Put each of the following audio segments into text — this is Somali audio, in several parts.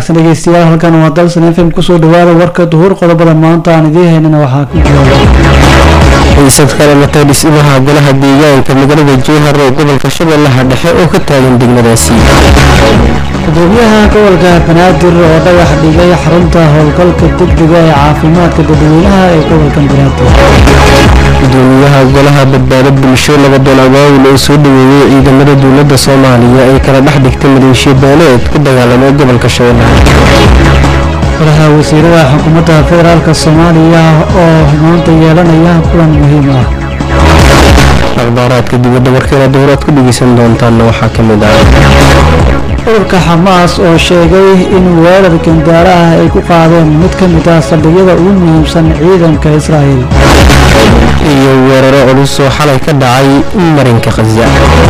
wanaagsan dhegeystayaal halkan waa dalsan f m kusoo dhawaada warka duhur qodobada maanta aan idiin haynana waxaa ku jooga xiisad ka dhalatay dhismaha golaha deegaanka magaalada jowhar ee gobolka shabeellaha dhexe oo ka taagan degmadaasi gudoomiyaha gobolka banaadir oo dhagax dhigay xarunta howlgalka degdega ee caafimaadka dadweynaha ee gobolka banaadir gudoomiyaha golaha badbaado bulsho labadoon awaawil oo soo dhaweeyey ciidamada dowladda soomaaliya ay kala dhex dhigtay maleeshiya beeleed ku dagaalamay gobolka shabeellaha golaha wasiirada xukuumadda federaalk soomaaliya oo maanta yeelanaya kulan muhiim ah akhbaaraadka dibadda warkeena dowlaad ku dhegeysan doontaanna waxaa ka mid ah ururka xamaas oo sheegay in weerar gandaara ah ay ku qaadeen mid ka mid ah saldhigyada ugu muhiimsan ciidanka israa'el iyo weeraro culus oo xalay ka dhacay marinka khaza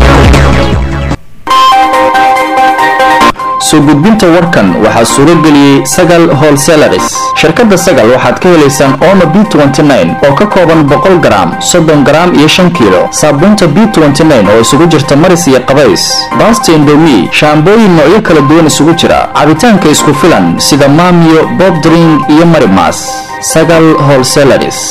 soo gudbinta warkan waxaa suuro geliyey sagal holselaris shirkadda sagal waxaad ka helaysaan omo b oo ka kooban boqol garaam soddon garaam iyo shan kiilo saabuunta b oo isugu jirta maris iyo qabays baasta indomi shaambooyin noocyo kala duwan isugu jira cabitaanka isku filan sida maamiyo bobdring iyo marimas sagal holselaris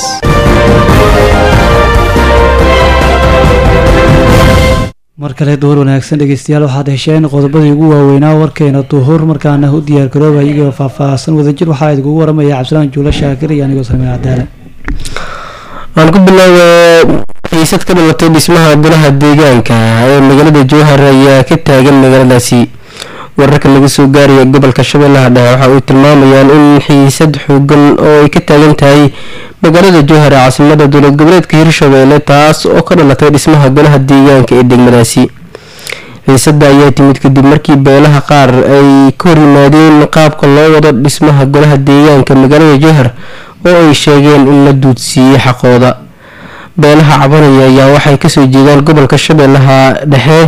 mar kale duhur wanaagsan dhegeystayaal waxaad hesheen qodobadii ugu waaweynaa warkeena duhur markaana u diyaar garooba iyagoo faahfaahsan wadajir waxaa idinkugu waramaya cabdisalaan juulo shaakir iyo anigoo salmeen cadaale aan ku bilaaba xiisad ka dhalatay dhismaha golaha deegaanka ee magaalada jowhar ayaa ka taagan magaaladaasi wararka laga soo gaaraya gobolka shabeellaha dhexe waxa ay tilmaamayaan in xiisad xoogan oo ay ka taagan tahay magaalada jowhar ee caasimada dowlad goboleedka hirshabeelle taas oo ka dhalatay dhismaha golaha deegaanka ee degmadaasi xiisada ayaa timid kadib markii beelaha qaar ay ka hor yimaadeen qaabka loo wado dhismaha golaha deegaanka magaalada jowhar oo ay sheegeen in la duudsiiyey xaqooda beelaha cabanaya ayaa waxay kasoo jeedaan gobolka shabeellaha dhexe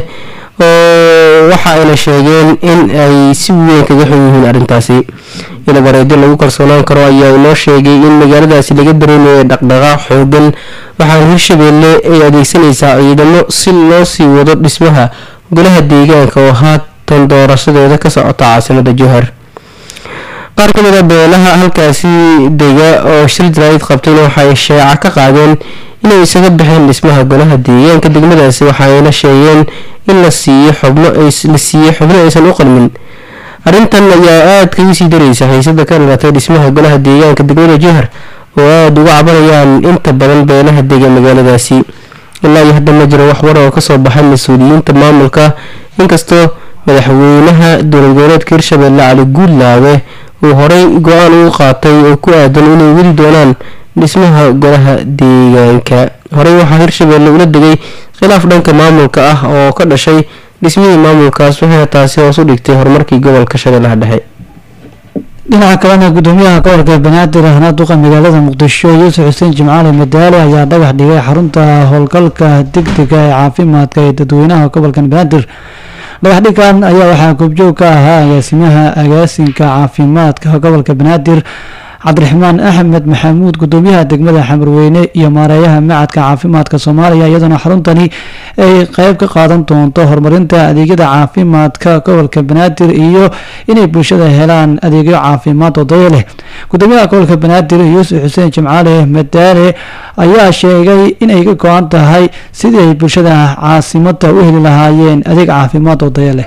oo waxa ayna sheegeen in ay si weyn kaga xun yihiin arrintaasi ilabareedyo lagu kalsoonaan karo ayaa inoo sheegay in magaaladaasi laga dareemayo dhaqdhaqaaq xoogan waxaana hirshabeelle ay adeegsanaysaa ciidamo si loo sii wado dhismaha golaha deegaanka oo haatan doorashadeeda ka socota caasimada jowhar qaar ka mid a beelaha halkaasi dega oo shir jaraa'id qabtayna waxay sheeca ka qaadeen inay isaga baxeen dhismaha golaha deegaanka degmadaasi waxayna sheegeen in la siiyo xubno la siiyey xubno aysan u qalmin arrintan ayaa aada kaga sii daraysa xiisada ka dhalatay dhismaha golaha deegaanka degmada jowhar oo aada uga cabanayaan inta badan beelaha dega magaaladaasi ilaa iyo hadda ma jiro wax war oo kasoo baxay mas-uuliyiinta maamulka inkastoo madaxweynaha dowlad goboleedka hirshabeelle cali guudlaawe uu horey go-aan ugu qaatay oo ku aadan inay weli doonaan dhismaha golaha deegaanka horey waxaa hirshabeelle ula degay khilaaf dhanka maamulka ah oo ka dhashay dhismihii maamulkaas waxayna taasi hoos u dhigtay horumarkii gobolka shabeellaha dhexe dhinaca kalena gudoomiyaha gobolka banaadir ahna duqa magaalada muqdisho yuusuf xuseen jimcaali madaale ayaa dhagax dhigay xarunta howlgalka degdega ee caafimaadka ee dadweynaha gobolkan banaadir dhagaxdhigan ayaa waxaa goobjoog ka ahaa agaasimaha agaasinka caafimaadka gobolka banaadir cabdiraxmaan axmed maxamuud gudoomiyaha degmada xamarweyne iyo maareeyaha macadka caafimaadka soomaaliya iyadoona xaruntani ay qeyb ka qaadan doonto horumarinta adeegyada caafimaadka gobolka banaadir iyo inay bulshada helaan adeegyo caafimaad oo dayo leh gudoomiyaha gobolka banaadir yuusuf xuseen jimcaale madaale ayaa sheegay inay ka go-an tahay sidii ay bulshada caasimada u heli lahaayeen adeeg caafimaad oo dayo leh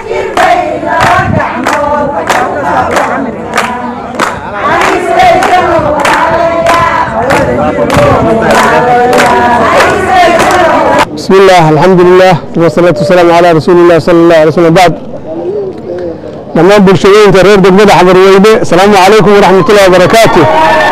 بسم الله الحمد لله والصلاة والسلام على رسول الله صلى الله عليه وسلم بعد لما بلشوين ترير دقمة حضر ويبي السلام عليكم ورحمة الله وبركاته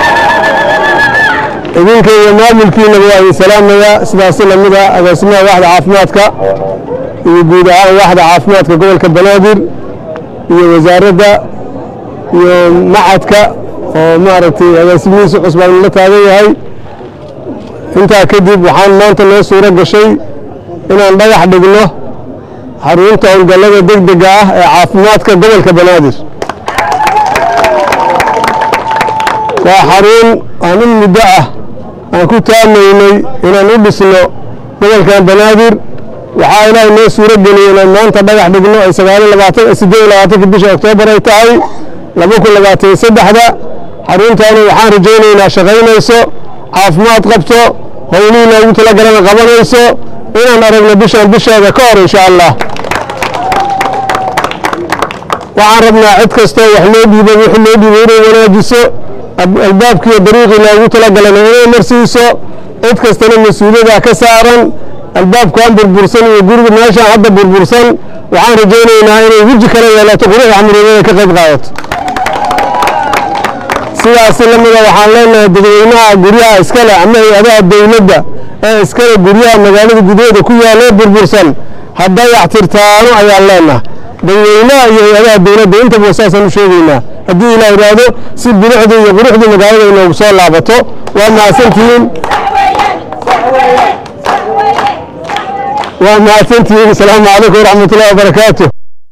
إذنك يا مامل كينا بواهي السلام يا سلاسل مدى أقسمها واحد عافماتك يقول واحد عافماتك قبل كبنادر يا وزارة يا معدك ومارتي أقسمين سقص بالله هاي intaa kadib waxaan maanta noo suuro gashay inaan dhagax dhigno xarunta howlgallada degdega ah ee caafimaadka gobolka banaadir waa xarun aan in muddo ah aan ku taamaynay inaan u dhisno gobolkan banaadir waxaa ilaahay noo suuro geliyey inaan maanta dhagax dhigno ay sagaaliyo labaatan siddeed iyo labaatanka bisha oktoobar ay tahay laba kun labaatan iyo saddexda xaruntaani waxaan rajaynaynaa shaqaynayso caafimaad qabto howlihii loogu talagalana qabanayso inaan aragno bishaan bisheeda ka hor insha allah waxaan rabnaa cid kastoo wax loo dhiibo wixii loo dhiibo inay wanaajiso albaabkiiyo dariiqii loogu talagalana inay marsiiso cid kastana mas-uuliyada ka saaran albaabkan burbursan iyo guriga meeshaan hadda burbursan waxaan rajaynaynaa inay weji kala yeelato quruxda xamriyeeda ka qayb qaadato sidaasi lamida waxaan leenahay dadweynaha guryaha iskale ama hay-adaha dowladda ee iskale guryaha magaalada gudaheeda ku yaallo burbursan hadday axtirtaano ayaan leenahay dadweynaha iyo hay-adaha dowladda intaba saasaan u sheegaynaa haddii ilaa idhaahdo si bilicda iyo quruxda magaalada inoogu soo laabato waa mahadsantihiin waa mahadsantihiin asalaamu calaykum waraxmat ullahi wabarakaatu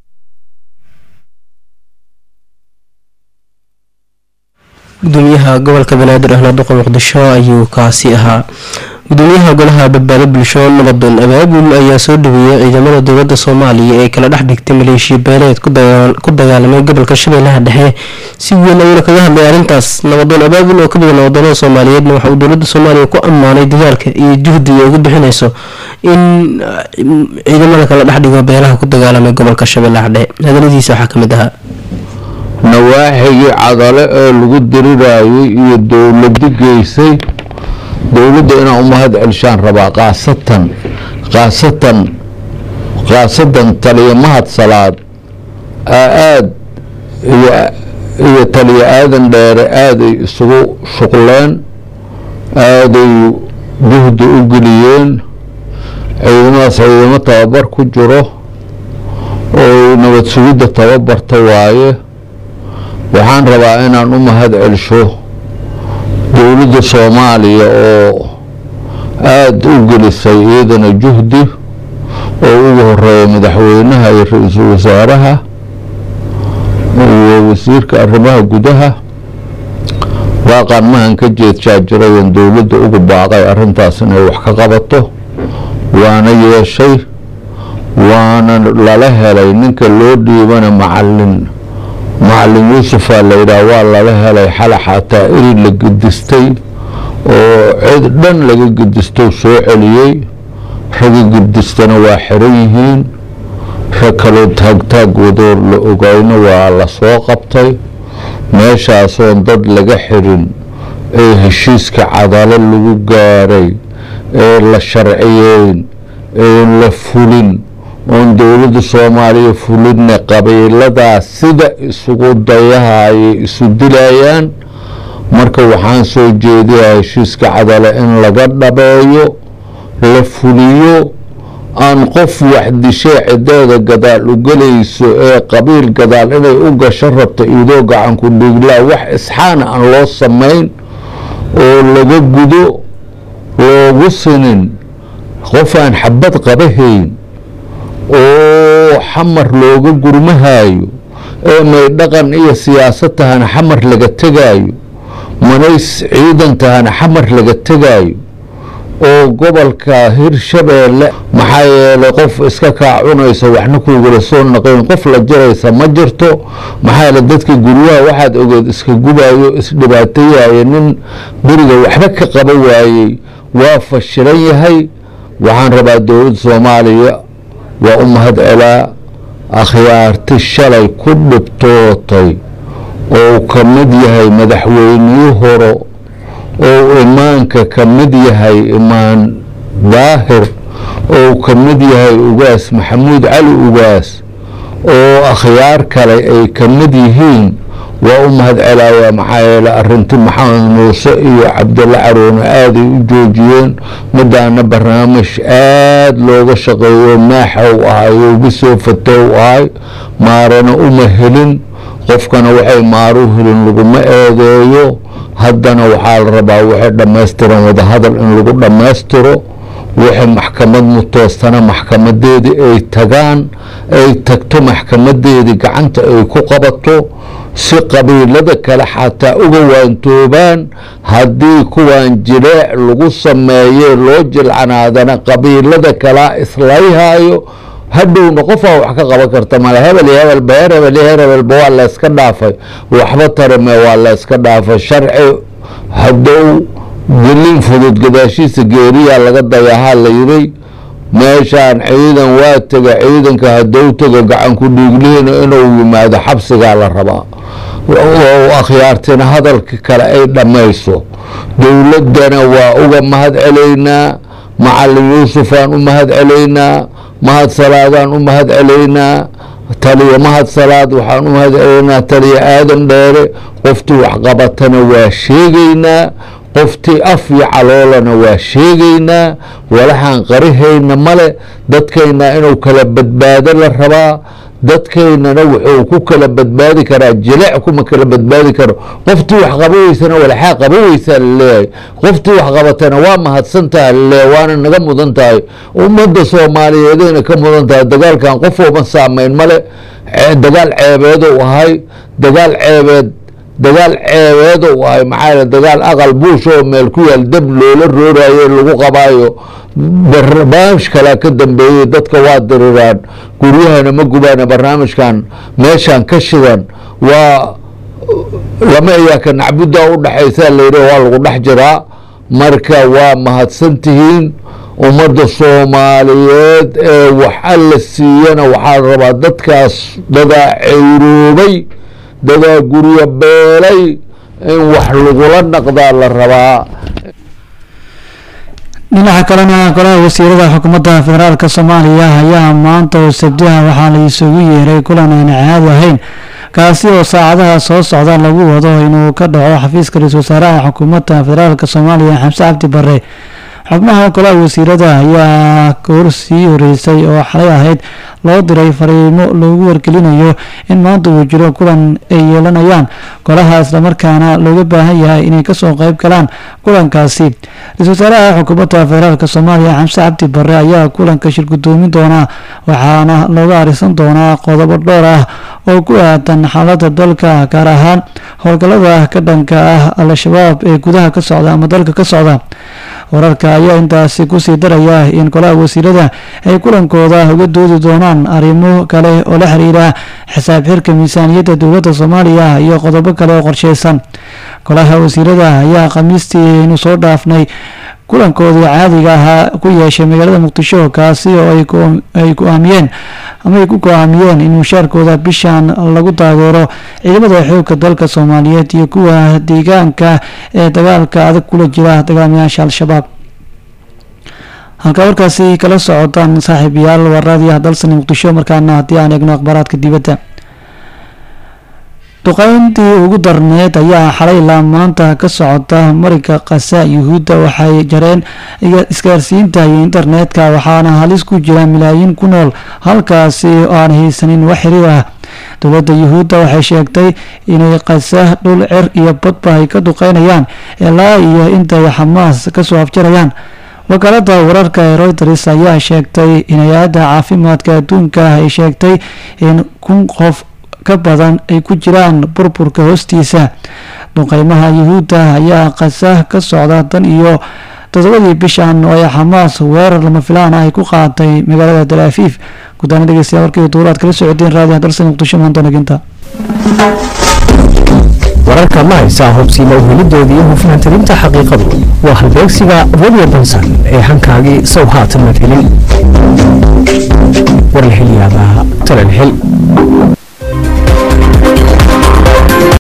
gudoomiyaha gobolka banaadir ahna duqa muqdisho ayuu kaasi ahaa gudoomiyaha golaha badbaado bulsho nabadoon abaabul ayaa soo dhaweeyey ciidamada dowlada soomaaliya ee kala dhex dhigtay maleeshiya beeleed ku dagaalamay gobolka shabeellaha dhexe si weyn ayuuna kaga hadlay arrintaas nabadoon abaabul oo ka mida nabadoonada soomaaliyeedna waxa uu dowlada soomaaliya ku ammaanay dadaalka iyo juhdiga ugu bixinayso in ciidamada kala dhex dhigo beelaha ku dagaalamay gobolka shabeellaha dhexe hadaladiisa waxaa kamid ahaa nawaaxigii cadale ee lagu dirirayay iyo dowladi geysay dowladda inaan u mahad celishaan rabaa kaasatan kaasatan khaasatan taliya mahad salaad aad iyo taliya aadan dheere aaday isugu shuqleen aaday juhdi u geliyeen ciidamadaas ciidamo tababar ku jiro oo nabad sugidda tababarta waaye waxaan rabaa inaan u mahad celsho dowladda soomaaliya oo aada u gelisay iyadana juhdi oo ugu horeeya madaxweynaha iyo ra-iisul wasaaraha iyo wasiirka arrimaha gudaha waaqaan mahan ka jeedjaajirayan dowladda ugu baaqay arrintaas inay wax ka qabato waana yeeshay waana lala helay ninka loo dhiibana macalin macalin yuusufaa la yidhaah waa lala helay xala xataa eri la gedistay oo cid dhan laga gedisto soo celiyey raga gedistana waa xiran yihiin rag kaloo taagtaag wadoor la ogayna waa la soo qabtay meeshaasoon dad laga xirin ee heshiiska cadalo lagu gaaray ee la sharciyeyn ee la fulin oon dowladda soomaaliya fulinna qabiiladaas sida isugu dayahayay isu dilayaan marka waxaan soo jeediyaa heshiiska cadale in laga dhabeeyo la fuliyo aan qof waxdishee cideeda gadaal u gelayso ee qabiil gadaal inay u gasho rabta idoo gacanku dhiiglaa wax isxaana aan loo samayn oo laga gudo loogu sinin qof aan xabad qabahayn oo xamar looga gurmahayo ee may dhaqan iyo siyaasad tahana xamar laga tegaayo manays ciidan tahana xamar laga tegaayo oo gobolka hirshabeelle maxaa yeelay qof iska kaa cunaysa waxna kuugala soo naqayn qof la jiraysa ma jirto maxaa yeele dadka guryaha waxaad ogeed iska gubayo isdhibaatayaya nin beriga waxba ka qaba waayey waa fashilan yahay waxaan rabaa dowladda soomaaliya waa u mahad celaa akhyaarti shalay ku dhibtootay oo ka mid yahay madaxweynihii hore oo imaanka ka mid yahay imaan daahir oo ka mid yahay ugaas maxamuud cali ugaas oo akhyaar kale ay ka mid yihiin waa u mahad celaayaa maxaa yeele arinti maxamed muuse iyo cabdulla caroone aaday u joojiyeen midaana barnaamij aada looga shaqeeyo maaxa u ahay uga soo fatow ahay maarana uma helin qofkana waxay maaru helin laguma eedeeyo haddana waxaa la rabaa waxay dhammaystiran wadahadal in lagu dhammaystiro wixii maxkamad mutoostana maxkamadeedii ay tagaan ay tagto maxkamadeedii gacanta ay ku qabato si qabiilada kale xataa uga waantoobaan haddii kuwan jileec lagu sameeye loo jilcanaadana qabiilada kalaa islayhayo hadhowna qofaa wax ka qaban karta male hebel iyo hebel beer hebel iyo heer hebelba waa layska dhaafay waxba tarame waa layska dhaafay sharci haddou gelin fudud gadaashiisa geeriyaa laga dayahaa la yiri meeshaan ciidan waa tega ciidanka haddou tego gacan ku dhiiglihiina inuu yimaado xabsigaa la rabaa oo akhyaartina hadalka kale ay dhammayso dowladdana waa uga mahad celaynaa macalin yuusufaan u mahad celaynaa mahad salaadaan u mahad celaynaa taliya mahad salaad waxaan u mahad celaynaa taliya aadan dheere qoftii waxqabatana waa sheegaynaa qoftii af iyo caloolana waa sheegaynaa walaxaan qarihayna male dadkayna inuu kala badbaado la rabaa dadkaynana wuxuu ku kala badbaadi karaa jilec kuma kala badbaadi karo qoftii wax qaba weysana walaxaa qaba weysaa laleeyahay qoftii wax qabatana waa mahadsantaha laleeyahay waana naga mudan tahay ummadda soomaaliyeedayna ka mudan tahay dagaalkan qof ooma saameyn male dagaal ceebeedou ahay dagaal ceebeed dagaal ceebeedou ahay maxaa yale dagaal aqal buush oo meel ku yaal dab loola rooraayo lagu qabaayo barnaamij kalea ka dambeeyey dadka waa diriraan guryahana ma gubaana barnaamijkan meeshaan ka shidan waa lama iyaaka nacbuddaa u dhexaysaa layidhi waa lagu dhex jiraa marka waa mahadsantihiin ummadda soomaaliyeed ee wax alla siiyana waxaa rabaa dadkaas dadaa ceyroobay dadaa guryo beelay in wax lagula dhaqdaa la rabaa dhinaca kalena golaha wasiirada xukuumadda federaalk soomaaliya ayaa maanta oo sabdiha waxaa la isugu yeeray kulan aan caadi ahayn kaasi oo saacadaha soo socda lagu wado inuu ka dhaco xafiiska ra-iisul wasaaraha xukuumadda federaalk soomaaliya xamse cabdi bare xubnaha golaha wasiirada ayaa goor sii horeysay oo xalay ahayd loo diray fariimo loogu wargelinayo in maanta uu jiro kulan ay yeelanayaan golaha islamarkaana looga baahan yahay inay kasoo qeyb galaan kulankaasi ra-isul wasaaraha xukuumadda federaalk soomaaliya xamse cabdi bare ayaa kulanka shir gudoomin doonaa waxaana looga arisan doonaa qodobo dhowr ah oo ku aadan xaalada dalka gaar ahaan howlgalada ka dhanka ah al-shabaab ee gudaha ka socda ama dalka ka socda wararka ayaa intaasi kusii daraya in golaha wasiirada ay kulankooda uga doodi doonaan arrimo kale oo la xiriira xisaab xirka miisaaniyadda dowladda soomaaliya iyo qodobo kale oo qorsheysan golaha wasiirada ayaa khamiistii aynu soo dhaafnay kulankoodii caadiga ahaa ku yeeshay magaalada muqdisho kaasi oo ay go-aamiyeen ama ay ku go-aamiyeen in mushaarkooda bishan lagu taageero ciidamada xoogga dalka soomaaliyeed iyo kuwa deegaanka ee dagaalka adag kula jira dagaalamayaasha al-shabaab halkaa warkaasi kala socotaan saaxiibayaal waraadiyaha dalsani muqdisho markaana haddii aan eegno akhbaaraadka dibadda duqeyntii ugu darneed ayaa xalay ilaa maanta ka socota marinka kasa yuhuudda waxay jareen isgaarsiinta iyo internetka waxaana halis ku jira milaayiin ku nool halkaasi oo aan haysanin wax xiriir ah dowladda yuhuudda waxay sheegtay inay kasa dhul cer iyo badba ay ka duqeynayaan ilaa iyo intay xamaas kasoo afjarayaan wakaalada wararka ee reuters ayaa sheegtay in hay-adda caafimaadka adduunka ay sheegtay in kun qof ka badan ay ku jiraan burburka hoostiisa duqeymaha yuhuudda ayaa kasa ka socda tan iyo todobadii bishan oo ay xamaas weerar lama filaan ah ay ku qaaday magaalada dalaafiif gudaana dhegeystayaa warkii duulaad kala socodeen raadiyaha dalsan muqdisho maanta naginta wararka ma haysaa hubsiima uhelidoodii iyo hufnaantalinta xaqiiqadu waa halbeegsiga radio bansan ee hankaagii sow haatan madhelin war la helyaabaa talal hel